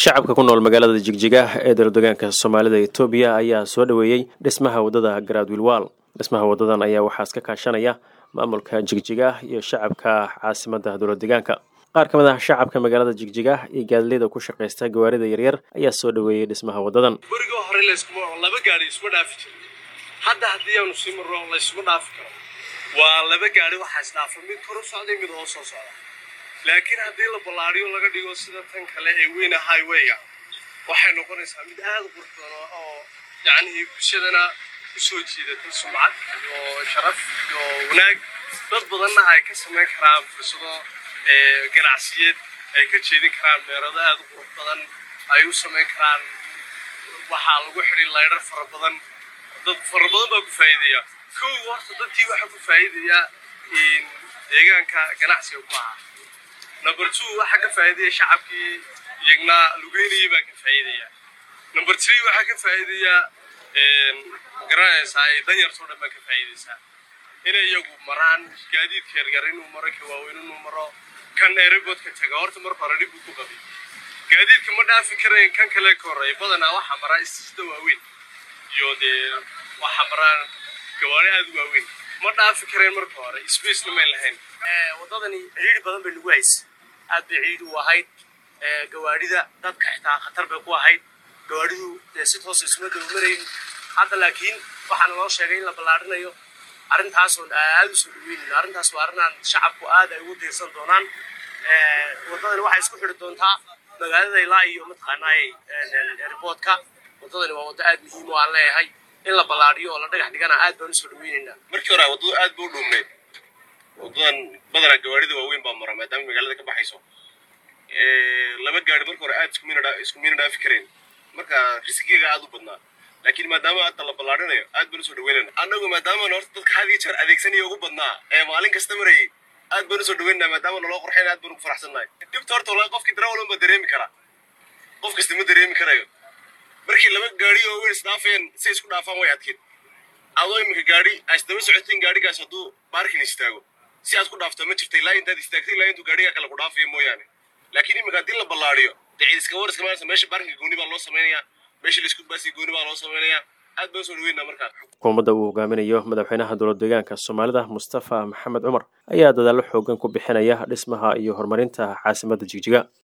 shacabka ku nool magaalada jigjiga ee dowladegaanka soomaalida etoobiya ayaa soo dhoweeyey dhismaha waddada garaadwiilwaal dhismaha waddadan ayaa waxaa iska kaashanaya maamulka jigjiga iyo shacabka caasimadda dowladegaanka qaar ka mid ah shacabka magaalada jigjiga iyo gaadileyda ku shaqaysta gawaarida yaryar ayaa soo dhoweeyey dhismaha waddadan beriga hore layskuma laba gaari isma dhaafi jira hadda haddii aanu sii marro laysuma dhaafi karo waa laba gaari waxaa isdhaafa mid kor u socday mid hoos soo socda laakiin haddii la ballaadhiyo laga dhigo sida tan kale ee weyna highwayga waxay noqonaysaa mid aada u qurux badan oo yacnii bulshadana usoo jiidata sumcad iyo sharaf iyo wanaag dad badanna ay ka samayn karaan fursado ganacsiyeed ay ka jeedin karaan meerado aada u qurux badan ay u samayn karaan waxaa lagu xidhi laydhar fara badan dad fara badan baa ku faa'iidaya kow horta dadkii waxaa ku faa'iidaya deegaanka ganacsiga ku ahaa number two waxaa ka faa'iidaya shacabkii iyagna lugeynayay baa ka faa'iidaya number three waxaa ka faa'iidaya garanaysaa danyartoo dhan baa ka faa'iidaysaa inay iyagu maraan gaadiidka yaryar inuu maro ka waaweyn inuu maro kan airboodka taga horta marka hore dhib buu ku qabay gaadiidka ma dhaafi karayn kan kale ka horreeya badanaa waxaa maraa istiisda waaweyn iyo dee waxaa maraan gawaari aada u waaweyn ma dhaafi karayn marka hore spacena mayn lahayn waddadani ciidhi badan bay nagu haysa aad bay ciidhi u ahayd gawaadhida dadka xitaa khatar bay ku ahayd gawaadhidu dee si toos isuma daba marayn hadda laakiin waxaana loo sheegay in la ballaarinayo arrintaasoo aada u soo dhaweynayno arrintaas waa arrinaan shacabku aad ay ugu diirsan doonaan waddadani waxay isku xidhi doontaa magaalada ilaa iyo mataqaanaay airboodka waddadani waa waddo aad muhiim oo aan leeyahay in la ballaadhiyo oo la dhagax dhigana aad baan usoo dhaweynaynaa markii hore waddadu aad ba u dhuumeed waddadan badanaa gawaarida waaweyn baa mara maadaama magaalada ka baxayso laba gaari marka hore aad isku miina dhaafi karayn marka riskiga aad u badnaa laakiin maadaama hadda la ballaarinayo aad baan usoo dhaweynayna annagu maadaama horta dadka had iyo jeer adeegsanaya ugu badnaa ee maalin kasta marayay aad baan usoo dhaweynaa maadaama naloo qorxayn aad baan ugu faraxsannahay dhibta horta wallahi qofkii darawalun baa dareemi karaa qof kasta ma dareemi karayo markii laba gaari oo weyn isdhaafayaan si isku dhaafaan way adkeed adoo iminka gaari aisdaba socotiin gaarigaas hadduu baarkin istaago si aad ku dhaafto ma jirta ilaa intaad istaagtay ilaa intuu gaarigaa kale ku dhaafayo mooyaane laakiin iminka haddii la ballaadhiyo dee cid iska war iska maarsa meesha baarkinka gooni baa loo samaynayaa meesha laisku baasiya gooni baa loo samaynayaa aad baan usoo dhaweynaa markaa xukuumadda uu hogaaminayo madaxweynaha dowlad deegaanka soomaalida mustafa maxamed cumar ayaa dadaallo xoogan ku bixinaya dhismaha iyo horumarinta caasimadda jigjiga